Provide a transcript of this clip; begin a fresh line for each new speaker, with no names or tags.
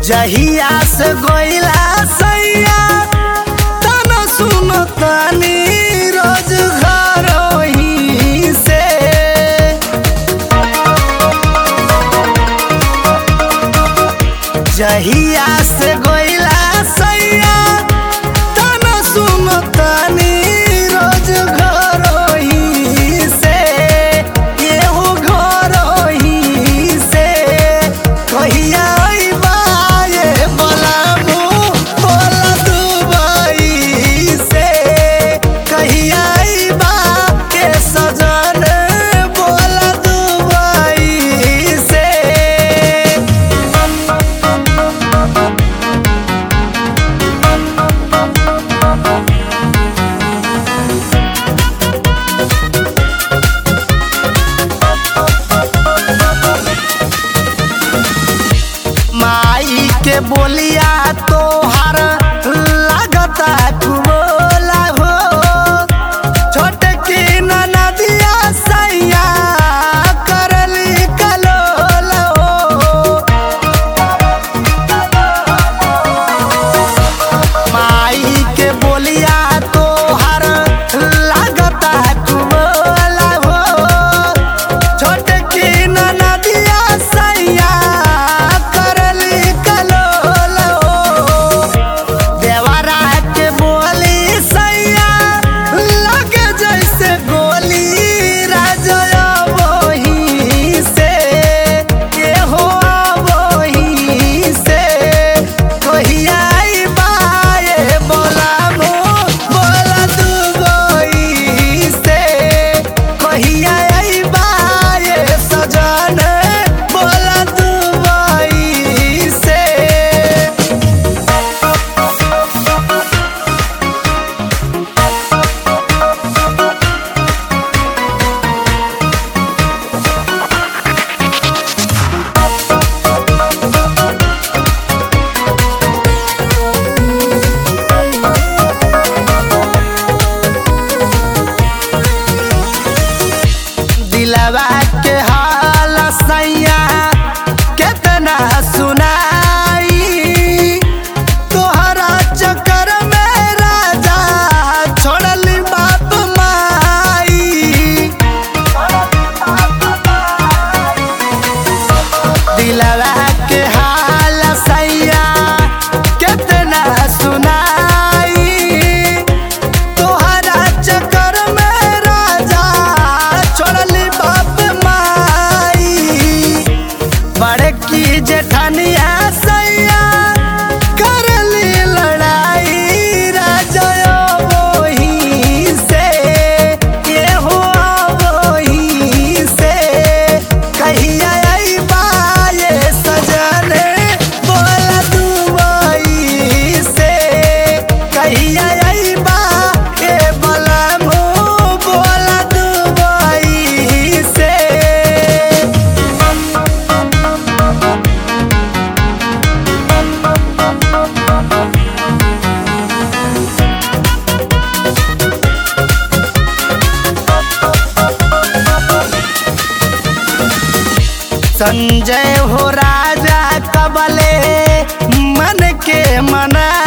जहिया से गइला सैया तन सुन तनी रोज घर ही से जहिया से गइला सैया तन सुन तनी रोज घर ही से एहो घर ही से कहिया अइबा ये बलामू बोला दुबई से कहिया अइबा के सजन बोला दुबई से माई के बोलिया तोहार लागता कुबोला हो छोट की नदिया सैया करली कलोला हो माई के बोलिया तोहार लागता कुबोला हो छोट की नदिया सैया करली कलोल हो देवरा के बोली सैया लगे जैसे गोली राजया वही से के हो वही से कहिया अइबा ये बोलामो बोला दुबई से कहिया अइबा ये सजन बोला दुबई से दिलवा के हाल सैया केतना सुनाई तोहरा चक्कर में राजा छोड़ली बाप माई दिलवा के हाल सैया केतना सुनाई तोहरा चक्कर में राजा छोड़ली बाप माई बड़की जेठनिया सैया करली लड़ाई राजा वही से ये हो वही से कहिया अइबा ये सजन बोला दुबई से कहिया अइबा ए बलमू बोला दुबई से संजय हो राजा कबले मन के मना